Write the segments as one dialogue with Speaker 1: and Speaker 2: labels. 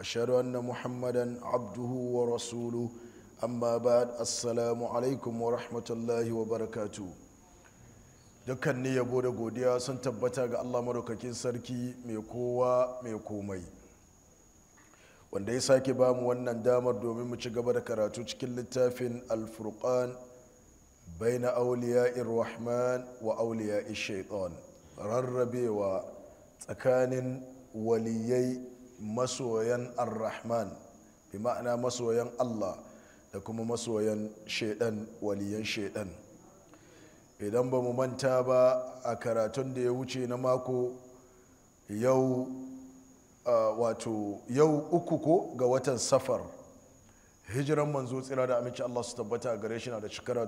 Speaker 1: واشهد ان محمدا عبده ورسوله اما بعد السلام عليكم ورحمه الله وبركاته dukkan yabo da godiya sun tabbata ga allah maraukakin sarki mai kowa mai komai wanda ya sake ba mu wannan damar domin mu ci gaba da karatu cikin littafin alfurqan baina auliya'ir rahman wa auliya'i shaitan rarrabewa tsakanin waliyai masoyan ar-rahman bi ma'ana masoyan allah da kuma masoyan shaidan waliyan shaidan idan ba mu manta ba a karatun da ya wuce na mako yau wato yau uku ko ga watan safar hijiran manzo tsira da aminci Allah su tabbata a gare shi na da shekara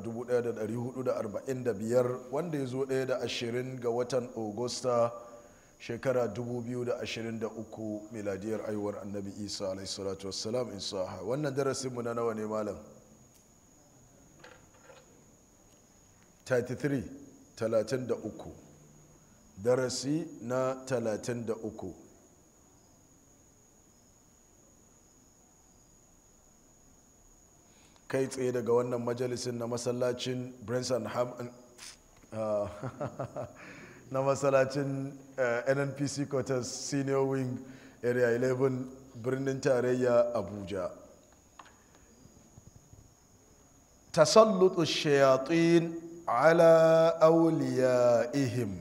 Speaker 1: 1445 wanda ya zo ɗaya da ashirin ga watan augusta shekara 2023 miladiyar aiwar annabi isa alaihissalatu wassalam in saha wannan darasinmu na nawa ne malam 33 33 darasi na 33 kai tsaye daga wannan majalisin na masallacin Branson Ham na masallacin nnpc quarters senior wing area 11 birnin tarayya abuja tasallutu shayatin ala ihim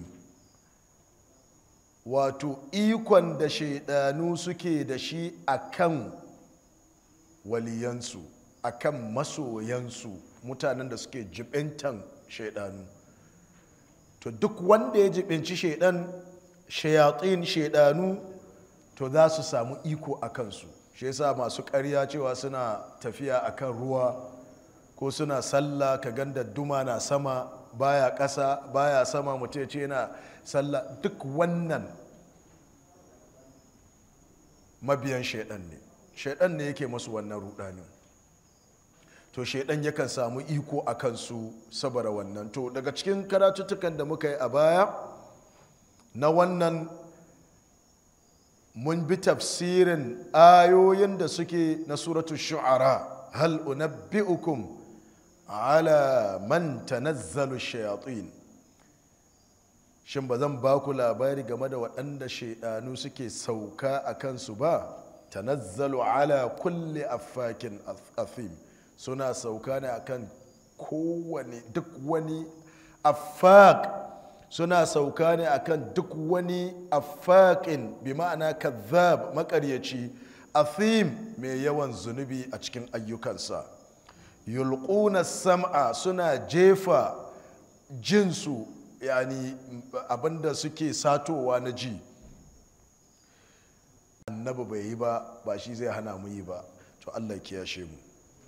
Speaker 1: wato ikon da shaidanu suke da shi akan waliyansu akan masoyansu mutanen da suke jibintan shaidanu to duk wanda ya jibinci shaidan shayatin shaidanu to za su samu iko a kansu shi yasa masu karya cewa suna tafiya akan ruwa ko suna sallah ka ganda duma na sama baya ƙasa baya sama mutum ya ce yana sallah duk wannan mabiyan shaidan ne shaidan ne yake masu wannan rudanin to shaidan yakan samu iko a kansu saboda wannan to daga cikin karatuttukan da muka yi a baya na wannan mun bi tafsirin ayoyin da suke na suratu shu'ara hal unabbi'ukum ala man tanazzalu shayatin shin ba zan ba ku labari game da waɗanda shaidanu suke sauka a kansu ba tanazzalu ala kulli affakin athim suna sauka ne akan kowane duk wani affaq suna sauka ne akan duk wani affaƙin bi ma'ana kazzab makaryaci athim mai yawan zunubi a cikin ayyukansa yulquna sam'a suna jefa jinsu yani abinda suke satowa na ji annabi bai yi ba ba shi zai hana mu yi ba to allah kiyashe mu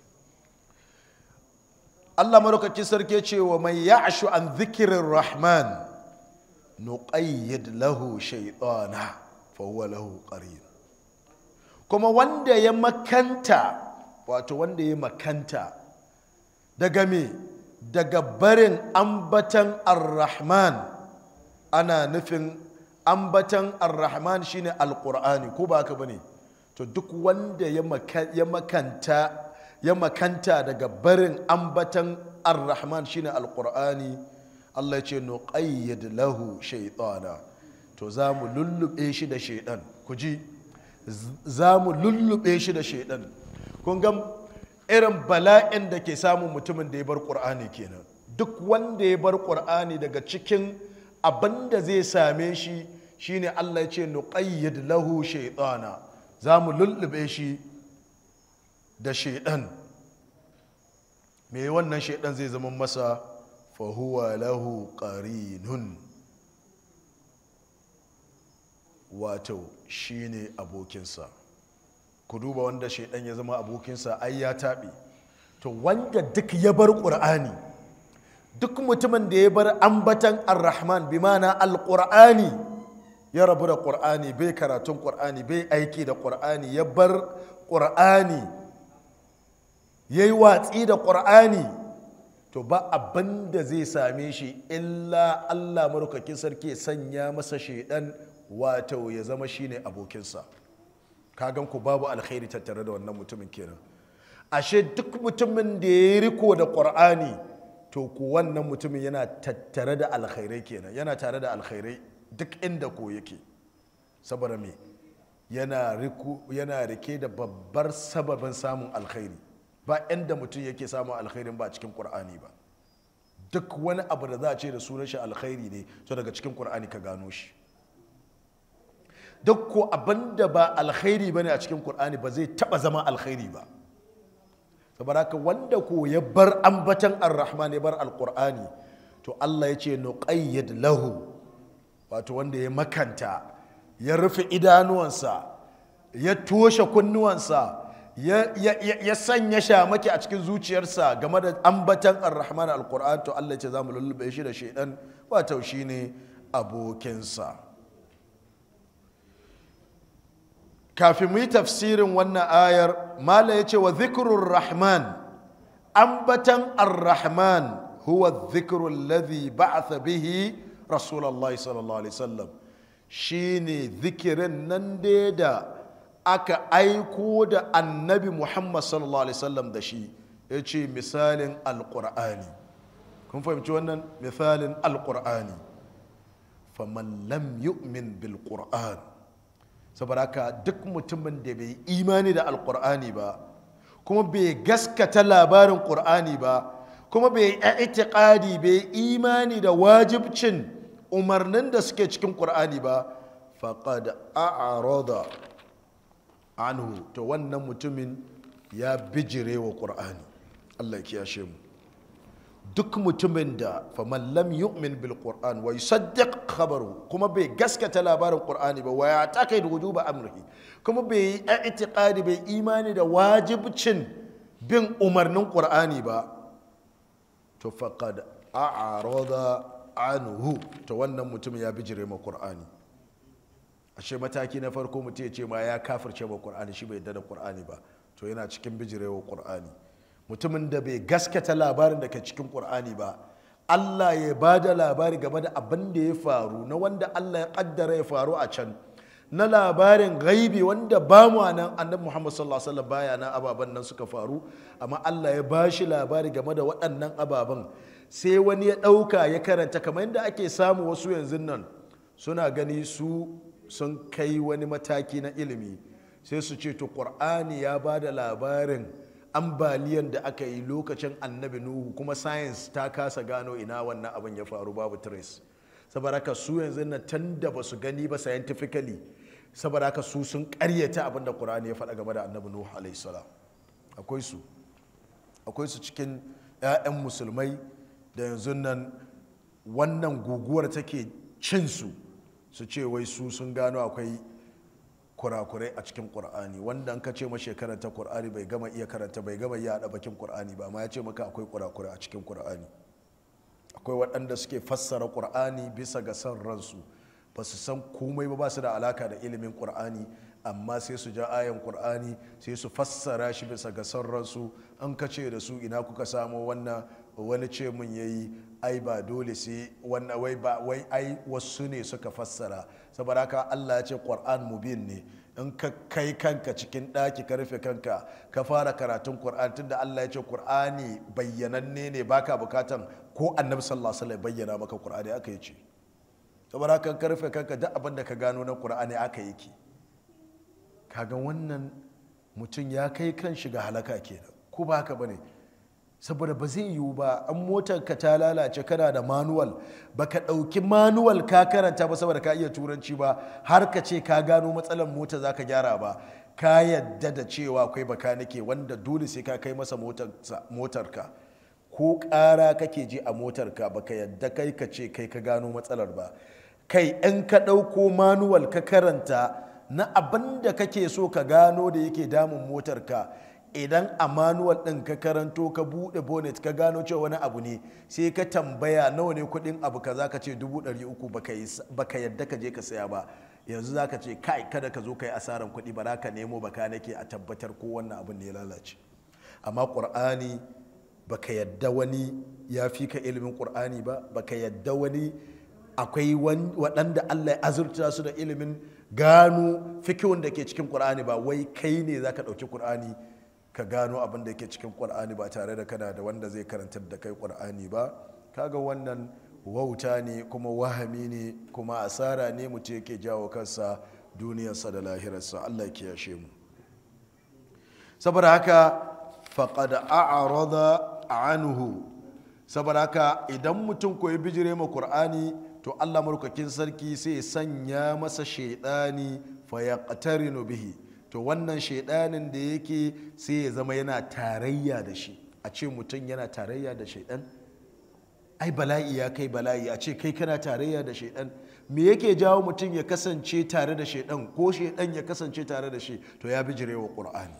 Speaker 1: Allah madaukaki sarki ce wa mai ya'shu an zikirin rahman nuqayyid lahu shaytana fa huwa lahu qarin kuma wanda ya makanta wato wanda ya makanta daga me daga barin ambatan ar-rahman ana nufin ambatan ar-rahman shine alqur'ani ko ba haka bane to duk wanda ya makanta ya makanta daga barin ambatan ar-rahman shine alqur'ani Allah ce nuqayyid lahu shaytana to za mu lullube shi da shaidan ku ji za mu lullube shi da shaidan kun ga irin bala'in da ke samun mutumin da ya bar qur'ani kenan duk wanda ya bar qur'ani daga cikin abin da zai same shi shine Allah ya ce nuqayyid lahu shaytana za mu lullube shi da shaidan me wannan shaidan zai zama masa fahuwa lahu qarinun wato shine abokinsa ku duba wanda shaidan ya zama abokinsa ai ya taɓe to wanda duk ya bar ƙur'ani duk mutumin da ya bar ambatan ar-rahman bi mana al-ƙur'ani ya rabu da ƙur'ani bai karatun ƙur'ani bai aiki da ƙur'ani ya bar ƙur'ani ya yi watsi da ƙur'ani to ba abin da zai same shi illa allah marukakin sarki sanya masa shaidan wato ya zama shine abokinsa kagan ku babu alkhairi tattare da wannan mutumin kenan ashe duk mutumin da ya riko da qur'ani to ku wannan mutumin yana tattare da alkhairai kenan yana tare da alkhairai duk inda ko yake saboda me yana riku yana rike da babbar sababin samun alkhairi ba inda mutum yake samun alkhairin ba cikin qur'ani ba duk wani abu da za a ce da sunan shi alkhairi ne to daga cikin qur'ani ka gano shi duk ko abin da ba alkhairi bane a cikin qur'ani ba zai taba zama alkhairi ba saboda haka wanda ko ya bar ambatan ar-rahman ya bar alqur'ani to Allah ya ce nuqayyid lahu wato wanda ya makanta ya rufe idanuwansa ya toshe kunnuwansa ya sanya shamaki a cikin zuciyarsa game da ambatan ar-rahman al-qur'an to Allah ce za mu lullube shi da shaidan wato shine abokinsa kafin mu yi tafsirin wannan ayar mala ya ce wa zikrur rahman ambatan ar-rahman huwa zikrul ladhi ba'atha bihi rasulullah sallallahu alaihi wasallam shine zikirin nan da aka aiko da annabi muhammad sallallahu alaihi wasallam da shi ya ce misalin alƙur'ani kun fahimci wannan misalin alƙur'ani faman lam yu'min bil qur'an saboda haka duk mutumin da bai imani da alƙur'ani ba kuma bai gaskata labarin ƙur'ani ba kuma bai itiqadi bai imani da wajibcin umarnin da suke cikin ƙur'ani ba faqad a'rada anhu to wannan mutumin ya bijire wa ƙur'ani allah ya kiyashe mu duk mutumin da faman lam yu'min bil qur'an wa yusaddiq khabaru kuma bai gaskata labarin qur'ani ba wa ya takai da wujuba amrihi kuma bai yi i'tiqadi bai imani da wajibcin bin umarnin qur'ani ba to faqad a'rada anhu to wannan mutum ya bijire ma qur'ani ashe mataki na farko mutum ya ce ma ya kafirce ma qur'ani shi bai yadda da qur'ani ba to yana cikin bijirewa qur'ani mutumin da bai gaskata labarin da ke cikin qur'ani ba Allah ya ba da labari game da abin da ya faru na wanda Allah ya kaddara ya faru a can na labarin gaibi wanda ba mu nan annabi Muhammad sallallahu alaihi wasallam baya nan ababen nan suka faru amma Allah ya ba shi labari game da waɗannan ababen sai wani ya ɗauka ya karanta kamar yadda ake samu wasu yanzu nan suna gani su sun kai wani mataki na ilimi sai su ce to ƙur'ani ya ba da labarin ambaliyan da aka yi lokacin annabi nuhu kuma science ta kasa gano ina wannan abin ya faru babu trace saboda haka su yanzu na tan da ba su gani ba scientifically saboda haka su sun karyata abin da ƙur'ani ya faɗa game da annabi nuhu alaihi salam akwai su akwai su cikin 'ya'yan musulmai da yanzu nan wannan guguwar take cin su su ce wai su sun gano akwai kurakurai a cikin ƙur'ani wanda an ka ce ma karanta ƙur'ani bai gama iya karanta bai gama iya haɗa bakin ƙur'ani ba amma ya ce maka akwai kurakurai a cikin ƙur'ani akwai waɗanda suke fassara ƙur'ani bisa ga son ransu ba su san komai ba ba su da alaka da ilimin ƙur'ani amma sai su ja ayan ƙur'ani sai su fassara shi bisa ga son ransu an ka ce da su ina kuka samo wannan wani ce mun yayi ai ba dole sai wannan wai ba wai ai wasu ne suka fassara saboda haka Allah ya ce Qur'an mubin ne in ka kai kanka cikin ɗaki ka rufe kanka ka fara karatun Qur'an tunda Allah ya ce Qur'ani bayyananne ne baka bukatan ko Annabi sallallahu alaihi wasallam bayyana maka Qur'ani aka yi ce saboda haka ka rufe kanka duk abin da ka gano na Qur'ani aka yi ki kaga wannan mutum ya kai kan shiga halaka kenan ko ba haka bane saboda ba zai yiwu ba an motar ka ta lalace kana da manuwal baka ɗauki manuwal ka karanta ba saboda ka iya turanci ba har ka ce ka gano matsalar mota za ka gyara ba ka yadda da cewa akwai bakanike wanda dole sai ka kai masa motar ka ko ƙara kake ji a motar ka baka yadda kai ka ce kai ka gano matsalar ba kai in ka ɗauko manuwal ka karanta na abin da kake so ka gano da yake damun motar ka idan a manuwal ɗin ka karanto ka buɗe bonnet ka gano cewa wani abu ne sai ka tambaya nawa ne kuɗin abu ka ka ce dubu ɗari uku baka yadda ka je ka saya ba yanzu za ka ce kai kada ka zo ka yi asaran kuɗi ba za ka nemo baka nake a tabbatar ko wannan abin ne ya lalace amma ƙur'ani baka yadda wani ya fi ka ilimin ƙur'ani ba baka yadda wani akwai waɗanda allah ya azurta su da ilimin gano fikihun da ke cikin ƙur'ani ba wai kai ne za ka ɗauki ƙur'ani ka gano abin da ke cikin ƙur'ani ba tare da kana da wanda zai karantar da kai ƙur'ani ba kaga wannan wauta ne kuma wahami ne kuma asara ne mutum yake jawo kansa duniyarsa da lahirarsa allah ya yashe mu saboda haka faƙad a'arada anhu saboda haka idan mutum koyi bijire ma ƙur'ani to allah marukakin sarki sai sanya masa shaidani fa ya bihi to wannan shaidanin da yake sai ya zama yana tarayya da shi a ce mutum yana tarayya da shaidan ai bala'i ya kai bala'i a ce kai kana tarayya da shaidan me yake jawo mutum ya kasance tare da shaidan ko shaidan ya kasance tare da shi to ya bijire wa ƙur'ani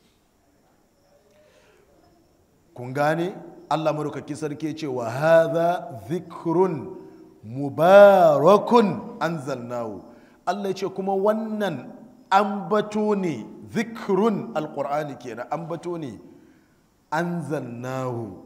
Speaker 1: kun gane allah marukaki sarki ce wa hadha zikrun mubarakun anzalnahu allah ya ce kuma wannan ambato ne zikrun alƙur'ani kenan ambato ne anzalnahu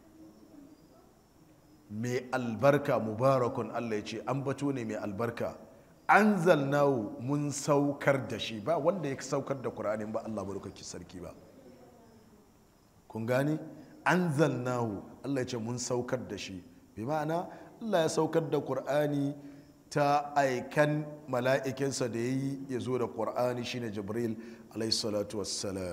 Speaker 1: mai albarka mubarakun Allah ya ce an bato ne mai albarka an zalnawu mun saukar da shi ba wanda ya saukar da ƙur'ani ba Allah barukaki sarki ba kun gane an zalnawu Allah ya ce mun saukar da shi bi ma'ana Allah ya saukar da ƙur'ani ta aikan mala'ikinsa da ya yi ya zo da ƙur'ani shine jibril alaihi salatu wassalam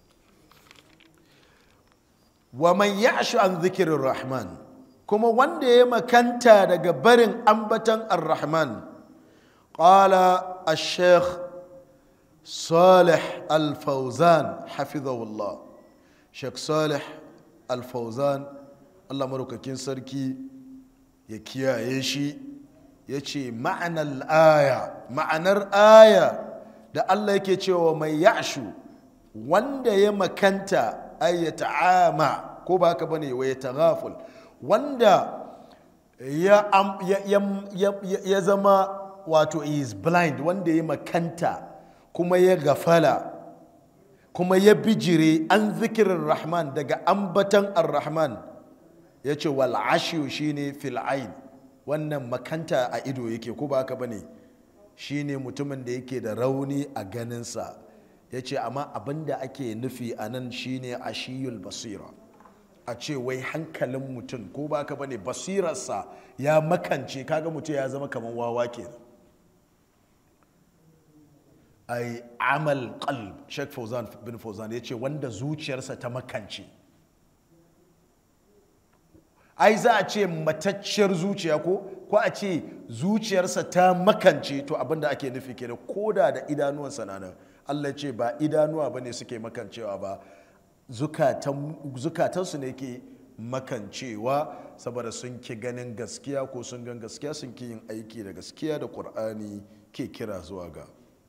Speaker 1: wa man ya'shu an zikirin rahman kuma wanda ya makanta daga barin ambatan ar-rahman qala al-sheikh salih al-fawzan hafizahullah sheikh salih al-fawzan allah marukakin sarki ya kiyaye shi ya ce ma'anar aya ma'anar aya da allah yake cewa mai yashu wanda ya makanta ayyata ama ko ba haka bane wa ya taghaful wanda ya, am, ya, ya, ya, ya zama wato is blind wanda ya makanta kuma ya gafala kuma ya bijire an zikirin rahman daga ambatan ar-rahman ya ce wal'ashiyu shine fil'ain wannan makanta a ido yake ko ba haka bane shine mutumin da yake da rauni a ganinsa ya ce amma abinda ake nufi a nan shine ashiyul basira a ce wai hankalin mutum ko ba ka bane basirarsa ya makance kaga mutum ya zama kamar wawa ke ai amal qalb Sheikh Fauzan bin Fauzan ya ce wanda zuciyarsa ta makance ai za a ce matacciyar zuciya ko ko a ce zuciyarsa ta makance to abinda ake nufi kenan koda da idanuwansa na nan Allah ce ba idanuwa bane suke makancewa ba zukatansu ne ke makancewa saboda sun ki ganin gaskiya ko sun gan gaskiya sun ki yin aiki da gaskiya da ƙur'ani ke kira zuwa ga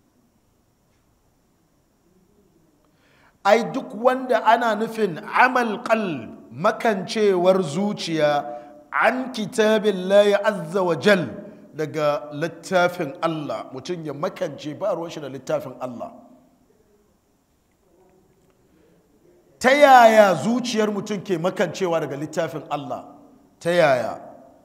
Speaker 1: ai duk wanda ana nufin amal qal makancewar zuciya an kitabin layi azza wa jal daga littafin Allah mutum ya makance ba ruwan shi da littafin Allah ta yaya zuciyar mutum ke makancewa daga littafin Allah ta yaya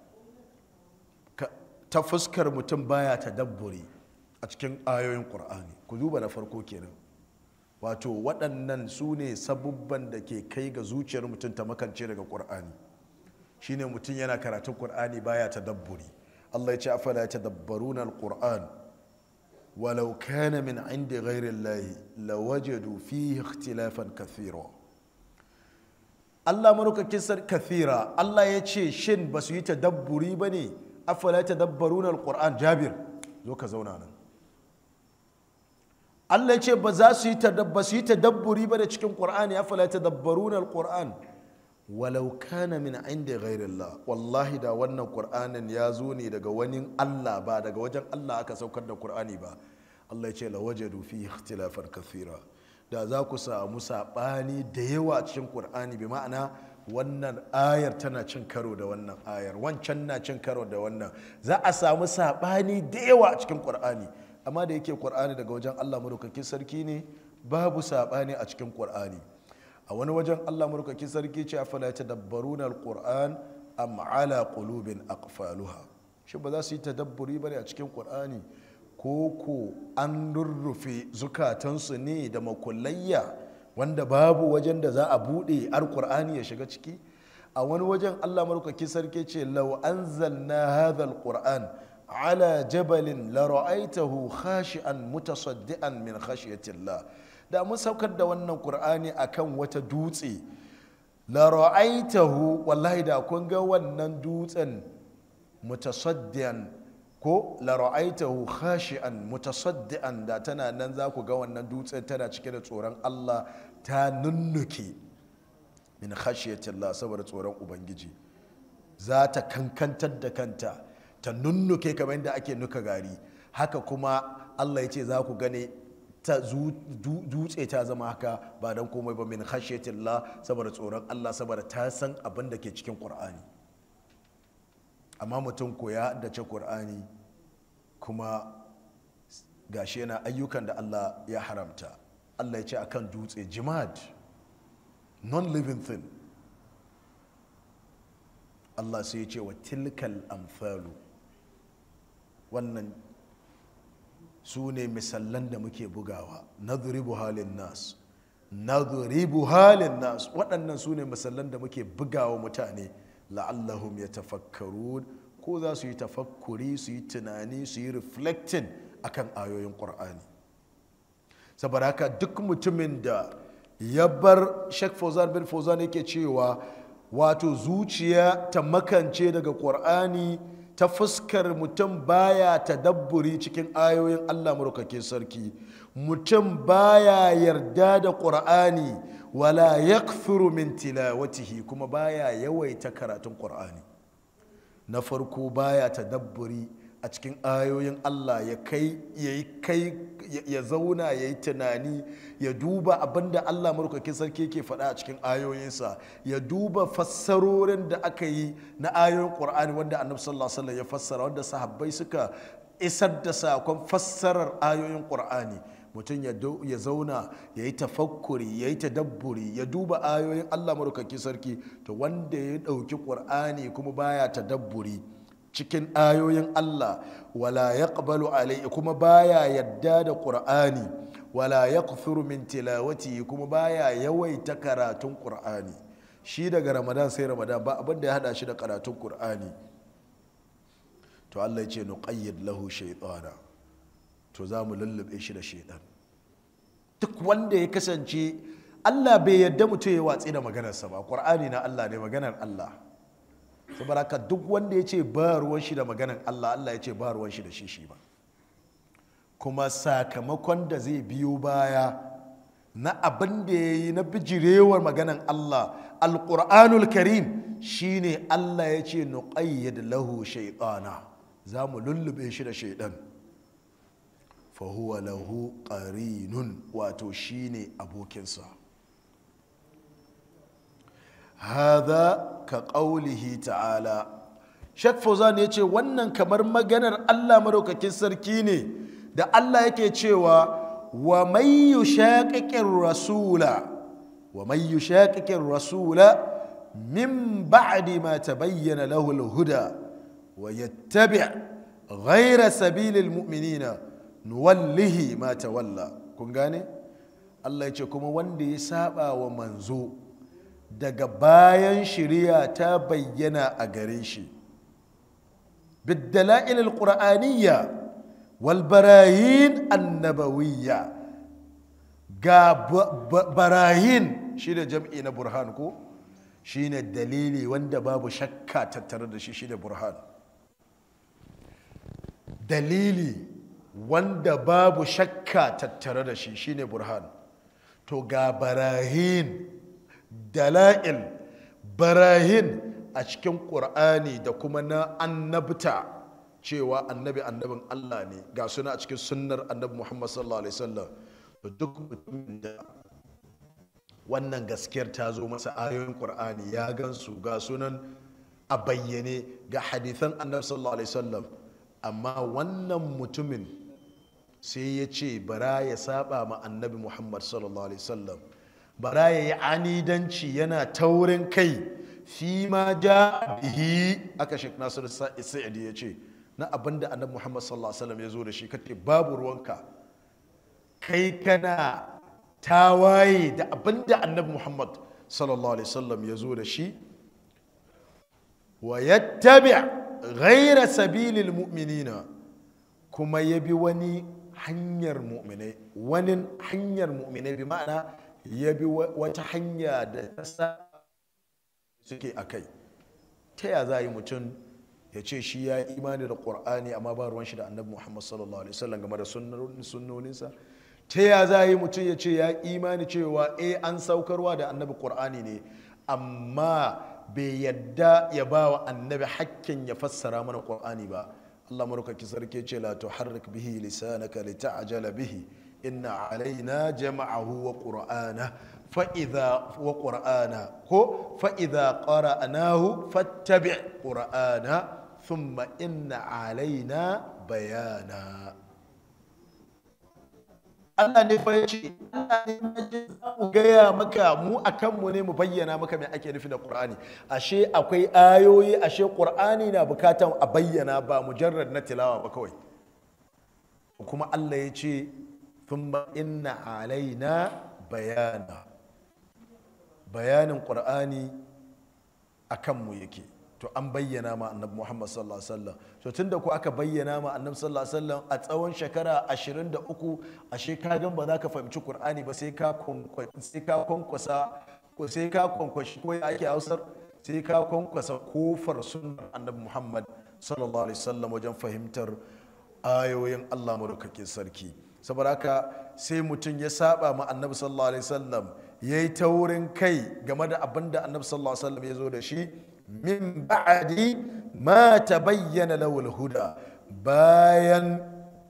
Speaker 1: ta fuskar mutum baya ta dabburi a cikin ayoyin ƙur'ani ku duba na farko kenan wato waɗannan su ne sabubban da ke kai ga zuciyar mutum ta makance daga ƙur'ani shine mutum yana karatun ƙur'ani baya ta dabburi Allah ya ce afala ya tadabbaruna al-Qur'an walau kana min indi ghairi Allah lawajadu fihi ikhtilafan kathira Allah marukakin sar kathira Allah ya ce shin ba su yi tadabburi ba ne afala ta dabbaru na alƙur'an jabir zo ka zauna nan Allah ya ce ba za su yi tadabburi ba da cikin ƙur'ani afala ta dabbaru na alƙur'an walau kana min inda ghairillah wallahi da wannan ƙur'anin ya zo ne daga wani Allah ba daga wajen Allah aka saukar da ƙur'ani ba Allah ya ce la wajadu fi ikhtilafan kathira da za ku samu saɓani da yawa a cikin ƙur'ani bi ma'ana wannan ayar tana cin karo da wannan ayar wancan na cin karo da wannan za a samu saɓani da yawa a cikin ƙur'ani amma da yake ƙur'ani daga wajen allah madaukakin sarki ne babu saɓani a cikin ƙur'ani a wani wajen allah madaukakin sarki ce afala tadabbaruna alquran am ala qulubin aqfaluha shi ba za su yi tadabburi bane a cikin ƙur'ani ko ko an rurrufe zukatansu ne da makullayya wanda babu wajen da za a buɗe alƙur'ani ya shiga ciki a wani wajen allah marukaki sarki ce lau anzalna hadha alquran ala jabalin la ra'aitahu khashi'an mutasaddian min khashyatillah da mun saukar da wannan qur'ani akan wata dutse la ra'aitahu wallahi da kun ga wannan dutsen mutasaddian ko la ra'aitahu khashi'an mutasaddian da tana nan za ku ga wannan dutsen tana cike da tsoron Allah ta nunnuke min khashiyatillah saboda tsoron ubangiji za ta kankantar da kanta ta nunnuke kamar yadda ake nuka gari haka kuma Allah ya ce za ku gane ta dutse ta zama haka ba don komai ba min khashiyatillah saboda tsoron Allah saboda ta san abin da ke cikin Qur'ani amma mutum ko ya haddace Qur'ani kuma gashi yana ayyukan da Allah ya haramta Allah ya ce akan dutse jimad non-living thing Allah sai ya ce wa tilkal amfalu wannan su ne misallan da muke bugawa nadribu halin nas nadribu halin nas waɗannan su ne misallan da muke bugawa mutane la'allahum ya tafakkaru ko za su yi tafakkuri su yi tunani su yi reflecting akan ayoyin ƙur'ani saboda haka duk mutumin da ya bar Sheikh Fauzan bin Fauzan yake cewa wato zuciya ta makance daga ƙur'ani ta fuskar mutum baya tadabburi cikin ayoyin Allah murkake sarki mutum baya yarda da ƙur'ani wala yakthuru min tilawatihi kuma baya yawaita karatun ƙur'ani na farko baya tadabburi a cikin ayoyin Allah ya kai ya kai ya zauna ya yi tunani ya duba abinda Allah maraukakin sarki ke faɗa a cikin ayoyinsa ya duba fassarorin da aka yi na ayoyin ƙur'ani wanda annabi sallallahu alaihi wasallam ya fassara wanda sahabbai suka isar da sakon fassarar ayoyin ƙur'ani mutum ya zauna ya yi tafakkuri ya yi tadabburi ya duba ayoyin Allah maraukakin sarki to wanda ya ɗauki ƙur'ani kuma baya tadabburi cikin ayoyin Allah wala ya alai kuma baya yadda da ƙur'ani wala ya min tilawati kuma baya yawaita karatun ƙur'ani shi daga ramadan sai ramadan ba abin da ya hada shi da karatun ƙur'ani to Allah ya ce nuqayyid lahu shaytana to za mu lullube shi da shaitan duk wanda ya kasance Allah bai yadda mutum ya watsi da maganarsa ba ƙur'ani na Allah ne maganar Allah saboda haka duk wanda ya ce ba ruwan shi da maganan Allah Allah ya ce ba ruwan shi da shi shi ba kuma sakamakon da zai biyo baya na abin da ya yi na bijirewar maganan Allah alƙur'anul karim shine Allah ya ce nuqayyid lahu shaytana za mu lullube shi da shaidan fahuwa lahu qarinun wato shine abokinsa hada ka ƙaulihi ta'ala shek fauzan ya ce wannan kamar maganar allah maraukakin sarki ne da allah yake cewa wa mai yushaqiqir rasula wa mai yushaqiqir rasula min ba'di ma tabayyana lahu al-huda wa yattabi' ghayra sabilil mu'minina nuwallihi ma tawalla kun gane allah ya ce kuma wanda ya saba wa manzo daga bayan shiriya ta bayyana a gare shi biddala'il alqur'aniyya wal barahin annabawiyya ga barahin shine jam'i na burhan ko shine dalili wanda babu shakka tattare da shi shine burhan dalili wanda babu shakka tattare da shi shine burhan to ga barahin dala'il barahin a cikin ƙur'ani da kuma na annabta cewa annabi annabin Allah ne ga suna a cikin sunnar annabi Muhammad sallallahu alaihi wasallam to duk mutumin da wannan gaskiyar ta zo masa ayoyin ƙur'ani ya gansu ga sunan a bayyane ga hadithan annabi sallallahu alaihi wasallam amma wannan mutumin sai ya ce bara ya saba ma annabi Muhammad sallallahu alaihi wasallam bara ya yi anidanci yana taurin kai fi ma ja bihi aka shek nasir sa'idi ya ce na abin da annabi muhammad sallallahu alaihi wasallam ya zo da shi kace babu ruwanka kai kana tawaye da abin da annabi muhammad sallallahu alaihi wasallam ya zo da shi wa yattabi ghaira sabilil mu'minina kuma ya bi wani hanyar mu'minai wani hanyar mu'minai bi ma'ana ya bi wata hanya da ta sa suke a kai ta ya za a yi mutum ya ce shi ya yi imani da ƙur'ani amma ba ruwan shi da annabi muhammad sallallahu alaihi wasallam game da sunnoninsa ta ya za a yi mutum ya ce ya imani cewa eh an saukarwa da annabi ƙur'ani ne amma bai yadda ya ba wa annabi hakkin ya fassara mana ƙur'ani ba Allah marukaki sarki ce la tuharrik bihi lisanaka lita'jala bihi inna alaina jama'ahu wa qur'ana fa idza wa qur'ana ko fa idza qara'nahu fattabi' qur'ana thumma inna alaina bayana Allah ne fa yace Allah ne ya za mu gaya maka mu a kanmu ne mu bayyana maka me ake nufi da Qur'ani ashe akwai ayoyi ashe Qur'ani na bukatan a bayyana ba mujarrad na tilawa ba kawai kuma Allah ya ce thumma inna alaina bayana bayanin Qur'ani a kanmu yake to an bayyana ma annabi Muhammad sallallahu alaihi wasallam to tunda ku aka bayyana ma annabi sallallahu alaihi wasallam a tsawon shekara 23 ashe ka gan ba za ka fahimci Qur'ani ba sai ka sai ka konkwasa ko sai ka konkwashi ko ake hausar sai ka konkwasa kofar sunnar annabi Muhammad sallallahu alaihi wasallam wajen fahimtar ayoyin Allah madaukakin sarki saboda haka sai mutum ya saba ma annabi sallallahu alaihi wasallam yayi taurin kai game da abin da annabi sallallahu alaihi wasallam ya zo da shi min ba'adi ma ta bayyana lawul huda bayan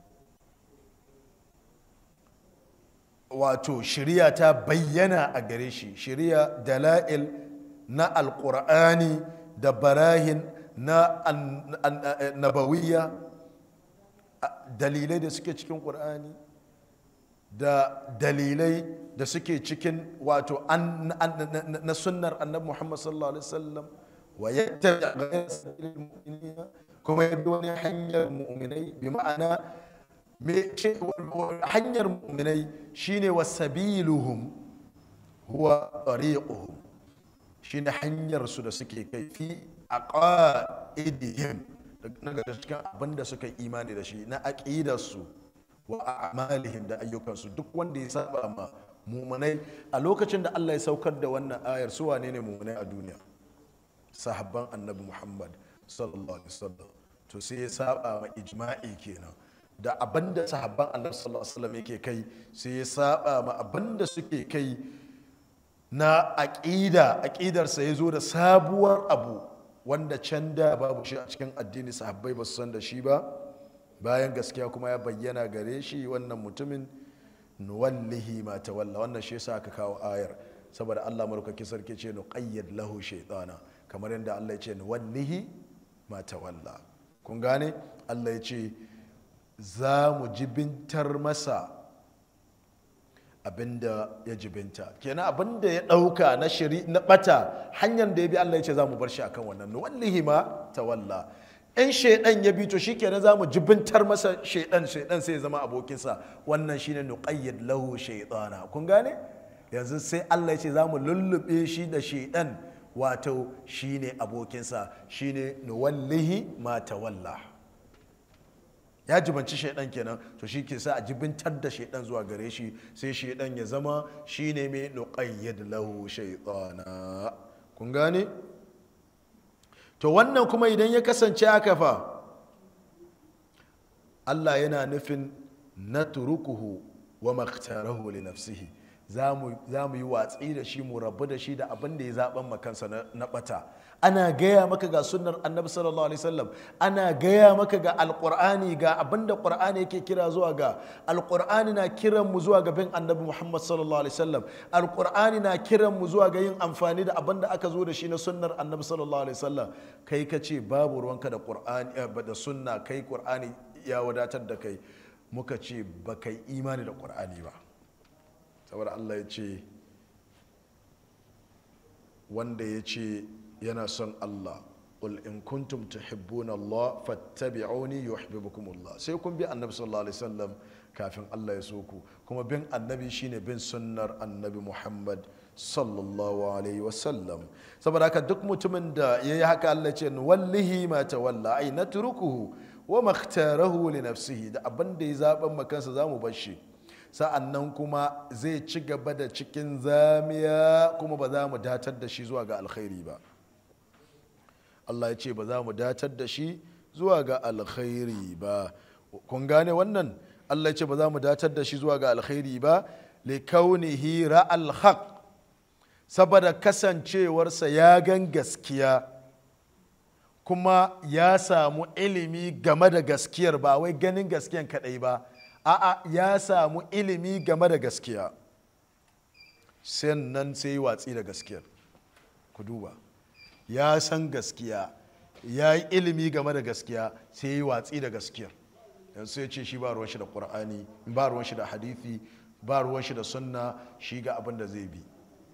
Speaker 1: wato shirya ta bayyana a gare shi shirya dala'il na alƙur'ani da barahin na nabawiyya dalilai da suke cikin ƙur'ani da dalilai da suke cikin wato na sunnar annabi muhammad sallallahu alaihi wasallam wa yattabi ghayra sabilil mu'minina kuma ya bi wani hanyar mu'minai bi ma'ana me hanyar mu'minai shine wasabiluhum huwa tariquhum shine hanyar su da suke kai fi aqaidihim daga cikin abin da suka imani da shi na aqidar su wa a'malihim da ayyukansu duk wanda ya saba ma mu'minai a lokacin da Allah ya saukar da wannan ayar su wane ne mu'minai a duniya sahabban annabi muhammad sallallahu alaihi wasallam to sai ya saba ma ijma'i kenan da abinda sahabban annabi sallallahu alaihi wasallam yake kai sai ya saba ma abinda suke kai na aqida aqidarsa ya zo da sabuwar abu wanda can da babu shi a cikin addini sahabbai ba su san da shi ba bayan gaskiya kuma ya bayyana gare shi wannan mutumin nuwallihi ma tawalla wannan shi yasa aka kawo ayar saboda Allah marukaki sarki ce nuqayyad lahu shaytana kamar yadda Allah ya ce nuwallihi ma tawalla kun gane Allah ya ce za mu jibintar masa abinda ya jibinta kenan abinda ya dauka na shiri na bata hanyar da ya bi Allah ya ce za mu bar shi akan wannan nuwallihi ma tawalla in shaidan ya bi to shikenan za mu jibintar masa shaidan shaidan sai ya zama abokinsa wannan shine nuqayyid lahu shaytana kun gane yanzu sai Allah ya ce za mu lullube shi da shaidan wato shine abokinsa shine nuwallihi ma tawalla ya jibanci shaidan kenan to shi ke sa a jibintar da shaidan zuwa gare shi sai shaidan ya zama shine mai nuqayyid lahu shaytana kun gane to wannan kuma idan ya kasance haka fa Allah yana nufin na turukuhu wa maktarahu li nafsihi za mu yi watsi da shi mu rabu da shi da abin da ya zaben makansa na bata ana gaya maka ga sunnar annabi sallallahu alaihi wasallam ana gaya maka ga alqur'ani ga abin da qur'ani yake kira zuwa ga alqur'ani na kiran mu zuwa ga bin annabi muhammad sallallahu alaihi wasallam alqur'ani na kiran mu zuwa ga yin amfani da abin da aka zo da shi na sunnar annabi sallallahu alaihi wasallam kai ka ce babu ruwanka da qur'ani da sunna kai qur'ani ya wadatar da kai muka ce ba kai imani da qur'ani ba saboda Allah ya ce wanda ya ce yana son Allah qul in kuntum tuhibbuna Allah fattabi'uni yuhibbukum Allah sai kun bi annabi sallallahu alaihi wasallam kafin Allah ya so ku kuma bin annabi shine bin sunnar annabi Muhammad sallallahu alaihi wasallam saboda haka duk mutumin da ya yi haka Allah ce wallahi ma tawalla ai natrukuhu wa makhtarahu li nafsihi da abin da ya zaben makansa zamu bar shi sa'annan kuma zai ci gaba da cikin zamiya kuma ba za mu datar da shi zuwa ga alkhairi ba Allah ya ce ba za mu datar da shi zuwa ga alkhairi ba kun gane wannan Allah ya ce ba za mu datar da shi zuwa ga alkhairi ba li kaunihi ra'al haq saboda kasancewarsa ya gan gaskiya kuma ya samu ilimi game da gaskiyar ba wai ganin gaskiyan kadai ba a'a ya samu ilimi game da gaskiya sannan sai yi watsi da gaskiyar ku duba ya san gaskiya ya yi ilimi game da gaskiya sai yi watsi da gaskiyar yanzu sai ce shi ba ruwan shi da ƙur'ani ba ruwan shi da hadithi ba ruwan shi da sunna shi ga abin da zai bi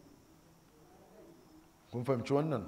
Speaker 1: kun fahimci wannan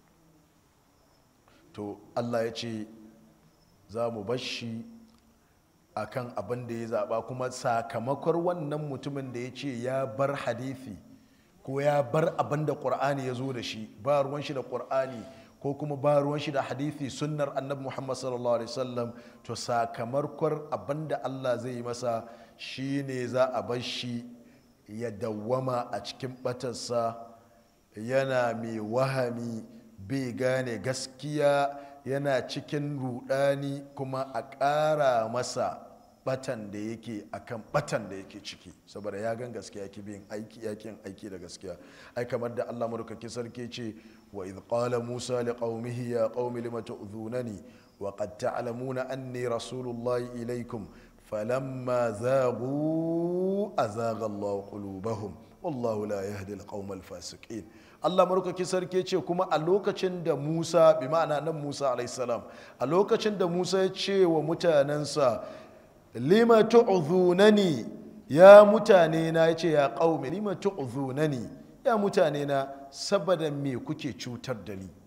Speaker 1: to allah ya ce za mu bashi a kan abin da ya zaɓa kuma sakamakon wannan mutumin da ya ce ya bar hadithi ko ya bar abin da ƙur'ani ya zo da shi ba ruwan shi da ƙur'ani ko kuma ba ruwan shi da hadithi sunnar annabi muhammad sallallahu alaihi wasallam to sakamakon abin da allah zai yi masa shine za a bar shi ya dawwama a cikin batarsa yana mai wahami bai gane gaskiya yana cikin rudani kuma a ƙara masa batan da yake akan batan da yake ciki saboda ya gan gaskiya yake bin aiki yakin aiki da gaskiya ai kamar da Allah madaukakin sarki ce wa idh qala Musa li qaumihi ya qaumi lima tu'dhunani wa qad ta'lamuna anni rasulullahi ilaykum falamma zaghu azagha Allah qulubahum wallahu la yahdi al-qaum al-fasiqin Allah marukaki sarki ce kuma a lokacin da Musa bi ma'ana nan Musa alaihissalam a lokacin da Musa ya ce wa mutanensa lima tu'zunani ya mutane na ya ce ya qaumi lima tu'zunani ya mutane na saboda me kuke cutar da ni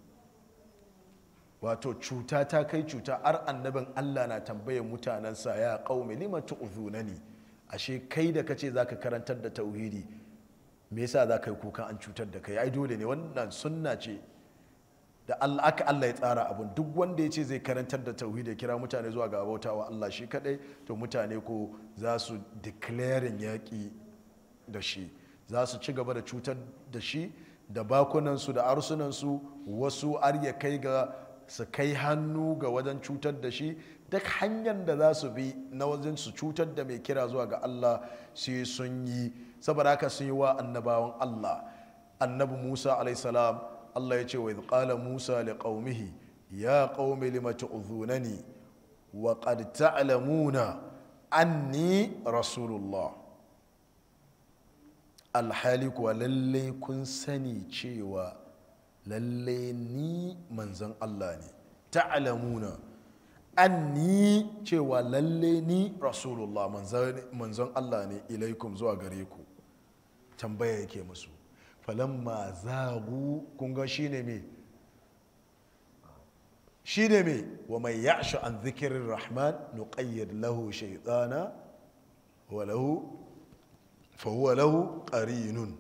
Speaker 1: wato cuta ta kai cuta har annabin Allah na tambayar mutanensa ya qaumi lima tu'zunani ashe kai da kace zaka karantar da tauhidi me yasa za ka yi kukan an cutar da kai ai dole ne wannan sunna ce da Allah aka Allah ya tsara abun duk wanda ya ce zai karantar da tauhidi kira mutane zuwa ga bautawa Allah shi kadai to mutane ko za su declaring yaƙi da shi za su ci gaba da cutar da shi da bakunansu da arsunansu wasu har ya kai ga su kai hannu ga wajen cutar da shi duk hanyar da za su bi na wajen su cutar da mai kira zuwa ga Allah sai sun yi saboda haka sun yi wa annabawan Allah annabi Musa alaihissalam Allah ya ce wa idh qala Musa li qaumihi ya qaumi lima tu'dhunani wa qad ta'lamuna anni rasulullah alhali kuwa lalle kun sani cewa lalle ni manzon Allah ne ta'lamuna anni cewa lalle ni rasulullah manzon Allah ne ilaikum zuwa gare ku tambaya yake musu falamma zagu kun ga shine me shine me wa mai ya'shu an zikirin rahman nuqayyid lahu shaytana wa lahu fa huwa lahu qarinun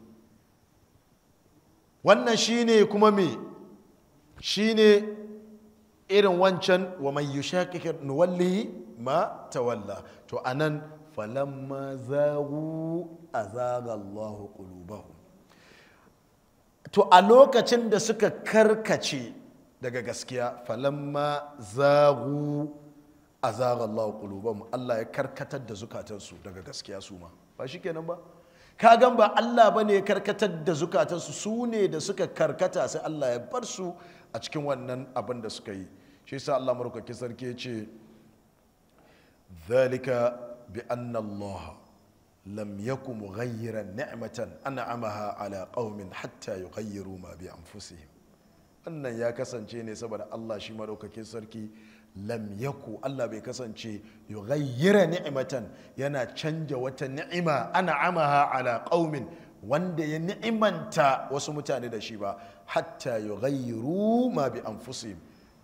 Speaker 1: wannan shine kuma me shine irin wancan wa mai yushaqiqir nuwallihi ma tawalla to anan falamma zagu azaga Allahu qulubahum to a lokacin da suka karkace daga gaskiya falamma zagu azaga Allahu qulubahum Allah ya karkatar da zukatansu daga gaskiya su ma ba shikenan ba ka gan ba Allah bane ya karkatar da zukatansu su ne da suka karkata sai Allah ya bar su a cikin wannan abin da suka yi shi yasa Allah marukaki sarki ya ce ذلك بأن الله لم يكن مغيرا نعمة أنعمها على قوم حتى يغيروا ما بأنفسهم wannan ya kasance ne saboda Allah shi maɗaukakin sarki lam yaku Allah bai kasance yughayyira ni'matan yana canja wata ni'ima ana amaha ala qaumin wanda ya ni'imanta wasu mutane da shi ba hatta yughayyiru ma bi anfusihim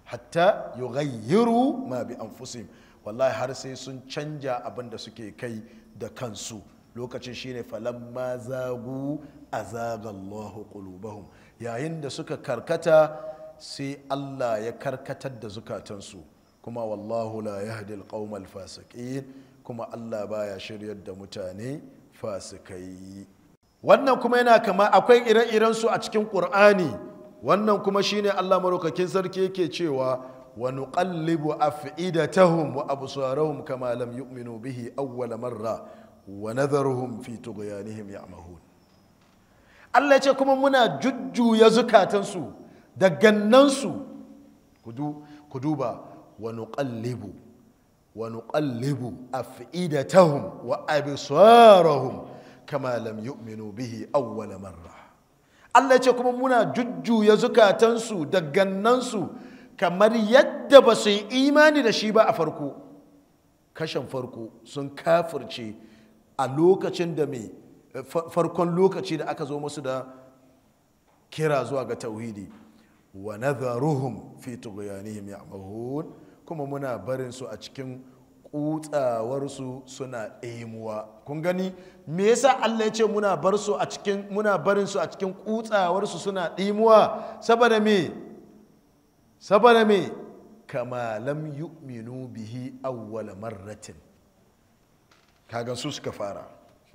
Speaker 1: hatta yughayyiru ma bi anfusihim wallahi har sai sun canja abin da suke kai da kansu lokacin shine falamma zagu azaga Allahu qulubahum yayin da suka karkata sai Allah ya karkatar da zukatansu kuma wallahu la yahdi alqawmal fasiqin kuma Allah baya shiryar da mutane fasikai wannan kuma yana kama akwai ire-iren su a cikin Qur'ani wannan kuma shine Allah maraukakin sarki yake cewa wa nuqallibu af'idatahum wa absarahum kama lam yu'minu bihi awwal marra wa nadharuhum fi tughyanihim ya'mahun Allah ya ce kuma muna jujjuya zukatansu da gannansu ku duba wa nuqallibu wa nuqallibu af'idatahum wa absarahum kama lam yu'minu bihi awwal marra Allah ya ce kuma muna jujjuya zukatansu da gannansu kamar yadda ba su yi imani da shi ba a farko kashin farko sun kafirce a lokacin da mai farkon lokaci da aka zo musu da kira zuwa ga tauhidi wa nadharuhum fi tughyanihim ya'mahun kuma muna barin su a cikin kutsawarsu suna ɗemuwa kun gani me yasa Allah ya ce muna bar su a cikin muna barin su a cikin kutsawarsu suna ɗemuwa saboda me saboda me kama lam yu'minu bihi awwala marratin kaga su suka fara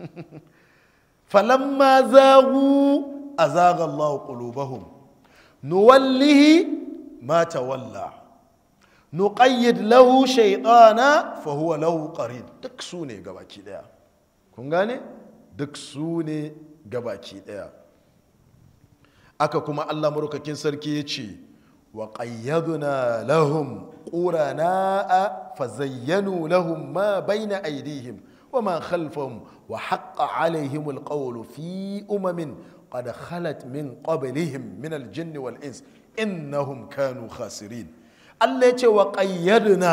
Speaker 1: falamma zagu azaga Allah qulubahum nuwallihi ma tawalla nuqayyid lahu shaytana fa huwa lahu qarin duk su ne gabaki daya kun gane duk su ne gabaki daya aka kuma Allah marukakin sarki ya ce wa qayyadna lahum qurana'a fazayyanu lahum ma bayna aydihim وما خلفهم وحق عليهم القول في أمم قد خلت من قبلهم من الجن والإنس إنهم كانوا خاسرين التي وقيدنا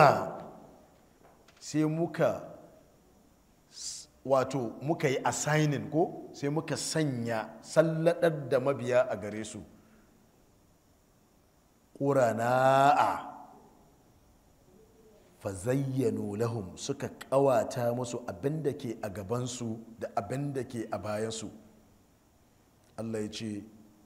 Speaker 1: سيمك wato muka yi assigning ko sai muka sanya salladar da mabiya a gare su ƙurana'a fazayyanu lahum suka kawata musu abin da ke a gabansu da abin da ke a bayansu allah ya ce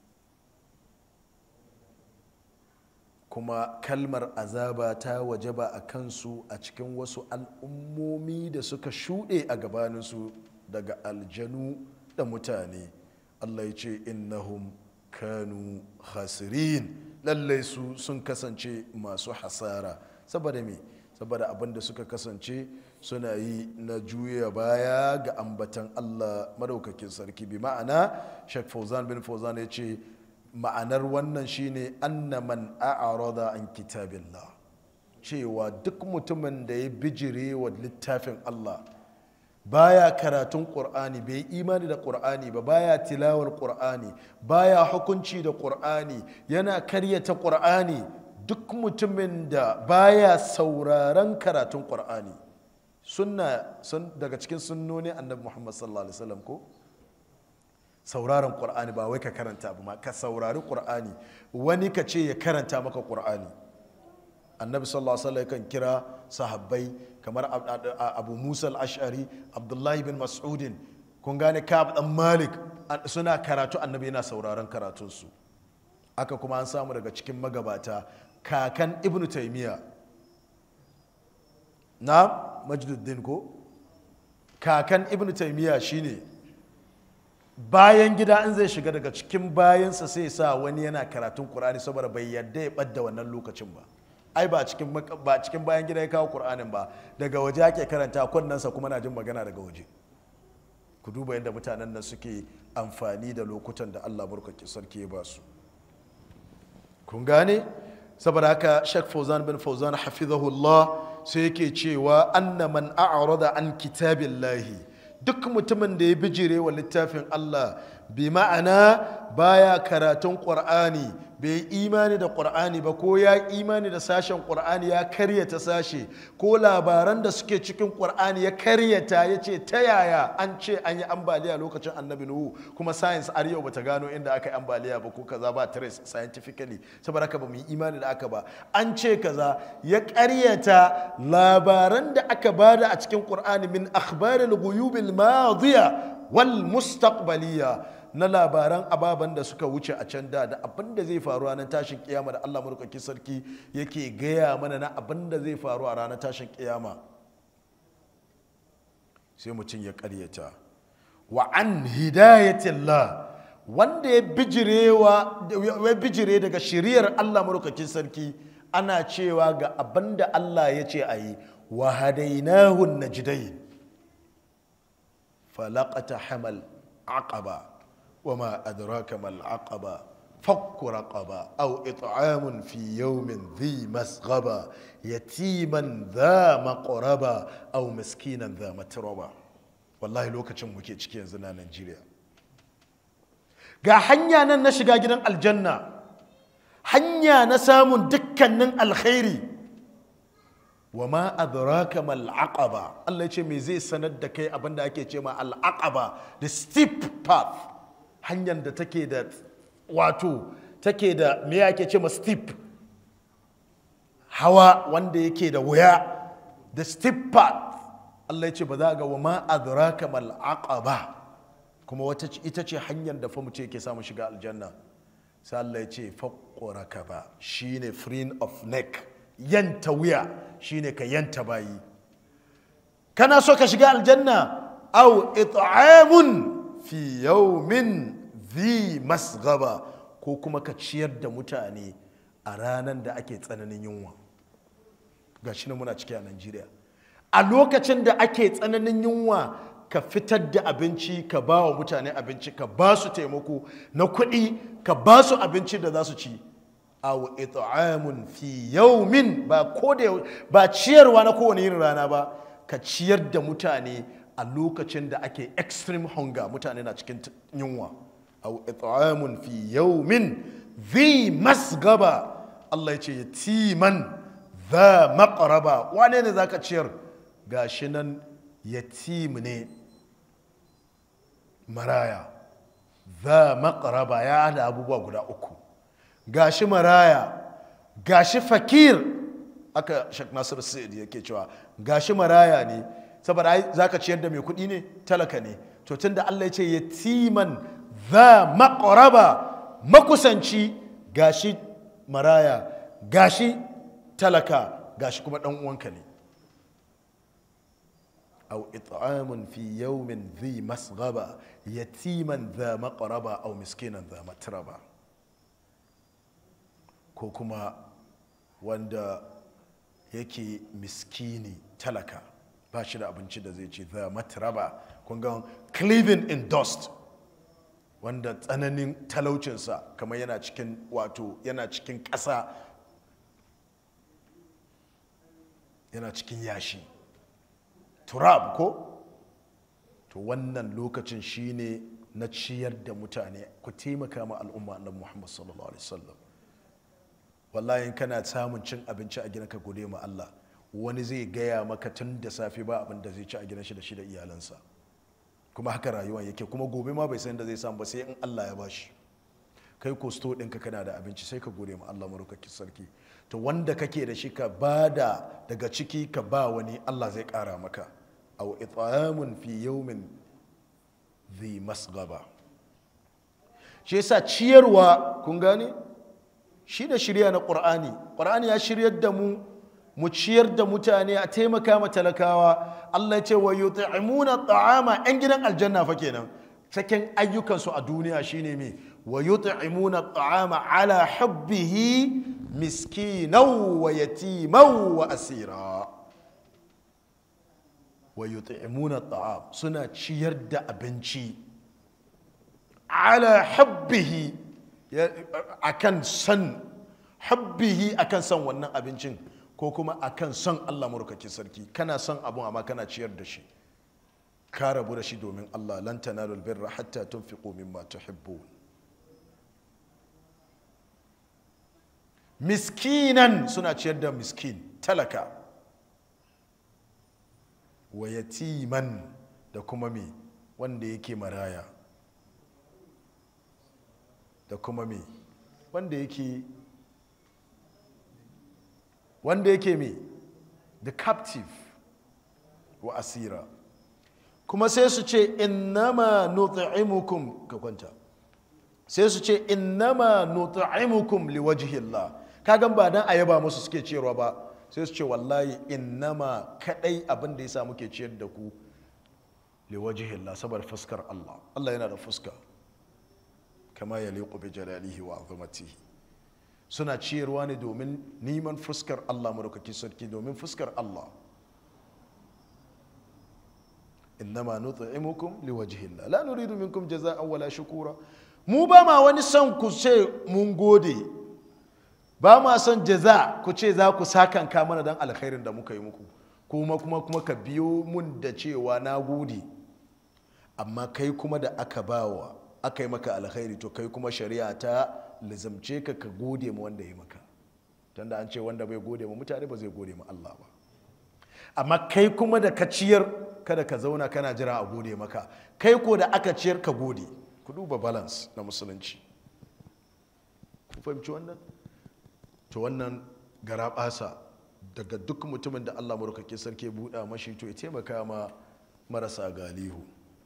Speaker 1: kuma kalmar azaba ta wajaba a kansu a cikin wasu al'ummomi da suka shuɗe a gabaninsu daga aljanu da mutane allah ya ce innahum kanu khasirin lallai su sun kasance masu hasara saboda me saboda abin da suka kasance suna yi na juya baya ga ambatan Allah madaukakin sarki bi ma'ana Sheikh Fauzan bin Fauzan ya ce ma'anar wannan shine anna man a'rada an kitabillah cewa duk mutumin da ya bijire wa littafin Allah baya karatun ƙur'ani bai imani da ƙur'ani ba baya tilawar ƙur'ani baya hukunci da ƙur'ani yana karyata ƙur'ani duk mutumin da baya sauraron karatun ƙwar'ani sunna sun daga cikin sunnoni annabi muhammad sallallahu alaihi wasallam ko sauraron ƙwar'ani ba wai ka karanta ba ma ka saurari ƙwar'ani wani ka ce ya karanta maka ƙwar'ani annabi sallallahu alaihi wasallam kan kira sahabbai kamar abu musa al-ash'ari abdullahi bin mas'udin kun gane kab dan malik suna karatu annabi yana sauraron karatunsu aka kuma an samu daga cikin magabata kakan ibn taimiyya na majduddin ko kakan ibn taimiyya shine bayan gida in zai shiga daga cikin bayansa sai sa wani yana karatun kur'ani saboda bai yadda ya ɓadda wannan lokacin ba ai ba cikin ba cikin bayan gida ya kawo kur'anin ba daga waje ake karanta kunnensa kuma na jin magana daga waje ku duba yadda mutanen nan suke amfani da lokutan da allah burkaki sarki ya ba su kun gane saboda haka shek fauzan bin fauzan hafizahullah sai yake cewa anna man a'rada an kitabillahi duk mutumin da ya bijire wa littafin Allah bi ma'ana baya karatun qur'ani bai imani da ƙur'ani ba ko ya imani da sashen ƙur'ani ya karyata sashe ko labaran da suke cikin ƙur'ani ya karyata ya ce ta yaya an ce an yi ambaliya lokacin annabi nuhu kuma science har yau bata gano inda aka yi ambaliya ba ko kaza ba trace scientifically saboda haka ba mu yi imani da aka ba an ce kaza ya karyata labaran da aka bada a cikin ƙur'ani min akhbaril ghuyubil madiya wal mustaqbaliya na labaran ababen da suka wuce a can da da abin da zai faru ranar tashin kiyama da Allah murkaki sarki yake gaya mana na abin da zai faru a ranar tashin kiyama sai mutum ya karyata wa an hidayatillah wanda ya bijire daga shiriyar Allah murkakin sarki ana cewa ga abin da Allah ya ce a yi wa hadainahu najdain falaqata hamal aqaba وما أدراك ما العقبة فك رقبة أو إطعام في يوم ذي مسغبة يتيما ذا مقربة أو مسكينا ذا متربة والله لو كتشم وكي تشكي زنا نيجيريا ga hanya nan na shiga gidan aljanna hanya na samun dukkanin alkhairi wa ma adraka mal aqaba Allah ya ce me zai sanar da kai abinda ake ce ma al aqaba the steep path hanyar da take da wato take da me ake ce ma steep hawa wanda yake da wuya the steep path Allah ya ce ba za ga wa ma adraka mal aqaba kuma wata ita ce hanyar da fa mutum yake samu shiga aljanna sai Allah ya ce faqquraka ba shine freeing of neck yanta wuya shine ka yanta bayi kana so ka shiga aljanna au it'amun fi yaumin zi masgaba ko kuma ka ciyar da mutane a ranar da ake tsananin yunwa ga shi muna ciki a najeriya a lokacin da ake tsananin yunwa ka fitar da abinci ka ba wa mutane abinci ka ba su taimako na kuɗi ka ba su abinci da za su ci aw it'amun fi yaumin ba ko da ba ciyarwa na kowane yin rana ba ka ciyar da mutane a lokacin da ake extreme hunger mutane na cikin yunwa au it'amun fi yawmin dhi masgaba Allah ya ce yatiman dha maqraba wane ne zaka ciyar gashi nan yatim ne maraya dha maqraba ya da abubuwa guda uku gashi maraya gashi fakir aka shak nasir sa'id yake cewa gashi maraya ne saboda za ka ciyar da mai kuɗi ne talaka ne to tun da Allah ya ce yatiman za maƙaraba makusanci gashi maraya gashi talaka gashi kuma ɗan uwanka ne أو إطعام في يوم ذي مسغبة يتيما ذا مقربة أو مسكينا ذا متربة كوكما wanda yake miskini talaka ba shi da abinci da zai ce the matraba kun ga cleaving in dust wanda tsananin talaucinsa kamar yana cikin wato yana cikin ƙasa yana cikin yashi turab ko to wannan lokacin shine na ciyar da mutane ku taimaka ma al'umma annabi Muhammad sallallahu alaihi wasallam wallahi in kana samun cin abinci a gidanka gode ma Allah wani zai gaya maka tun da safe ba abin da zai ci a gidan shi da shi da iyalansa kuma haka rayuwa yake kuma gobe ma bai san da zai samu ba sai in Allah ya bashi kai ko sto ɗinka kana da abinci sai ka gode ma Allah marukaki sarki to wanda kake da shi ka bada daga ciki ka ba wani Allah zai ƙara maka aw it'amun fi yawmin dhi masgaba shi yasa ciyarwa kun gane shi da shirya na ƙur'ani ƙur'ani ya shiryar da mu mu ciyar da mutane a taimaka ma talakawa Allah ya ce wa yut'imuna ta'ama yan gidan aljanna fa kenan cikin ayyukansu a duniya shine me wa yut'imuna ta'ama ala hubbihi miskinan wa yatiman wa asira wa yut'imuna ta'am suna ciyar da abinci ala hubbihi akan san habbihi akan san wannan abincin ko kuma akan son Allah murkaki sarki kana son abun amma kana ciyar da shi ka rabu da shi domin Allah lan tanalul birra hatta tunfiqu mimma tuhibbun miskinan suna ciyar da miskin talaka wa yatiman da kuma me wanda yake maraya da kuma me wanda yake wanda yake me the captive wa asira kuma sai su ce innama nut'imukum ka kwanta sai su ce innama nut'imukum liwajhillah kagan ba dan ayaba musu suke ciyarwa ba sai su ce wallahi innama kadai abin da yasa muke ciyar da ku liwajhillah saboda fuskar Allah Allah yana da fuska kama yaliqu bi jalalihi wa azamatihi suna ciyarwa ne domin neman fuskar Allah madaukaki sarki domin fuskar Allah innama nut'imukum liwajhillah la nuridu minkum jazaa'an wala shukura mu ba ma wani son ku ce mun gode ba ma son jaza ku ce za ku sakanka mana dan alkhairin da muka yi muku kuma kuma kuma ka biyo mun da cewa na gode amma kai kuma da aka bawa aka yi maka alkhairi to kai kuma shari'a ta lizamce ka ka gode ma wanda ya maka tunda an ce wanda bai gode ma mutane ba zai gode ma Allah ba amma kai kuma da ka ciyar kada ka zauna kana jira a gode maka kai ko da aka ciyar ka gode ku duba balance na musulunci ku fahimci wannan to wannan gara basa daga duk mutumin da Allah murkake sarki buɗa mashi to ya taimaka ma marasa galihu